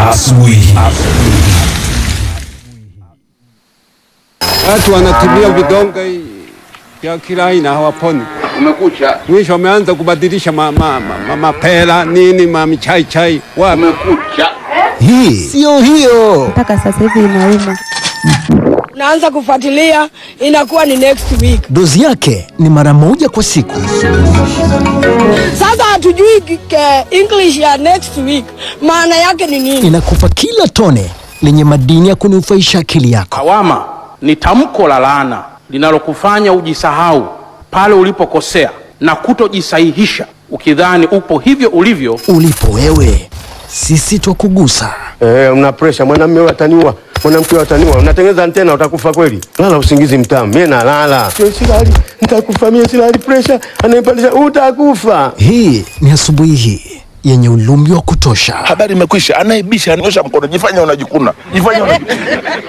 Asubuhi. Watu wanatumia vidonge vya kila aina hawaponi. Umekucha, Mwisho wameanza kubadilisha mapela ma, ma, mapera, nini mamichai chai wapi. umekucha. Hii siyo hiyo. mpaka sasa hivi inauma. naanza kufuatilia inakuwa ni next week. Dozi yake ni mara moja kwa siku. Sasa hatujui ke English ya next week maana yake ni nini. Inakupa kila tone lenye madini ya kunufaisha akili yako. Lawama ni tamko la laana linalokufanya ujisahau pale ulipokosea na kutojisahihisha ukidhani upo hivyo ulivyo. Ulipo wewe, sisi twakugusa. Eh, una pressure mwanamume wewe ataniua, mwanamke wewe ataniua. Unatengeneza antena utakufa kweli. Lala usingizi mtamu. Mimi nalala. Sio silali, nitakufa mimi silali pressure. Anaipandisha utakufa. Hii ni asubuhi hii yenye ulumbi wa kutosha. habari imekwisha. Anayebisha anaosha mkono, jifanya unajikuna, jifanya unajikuna.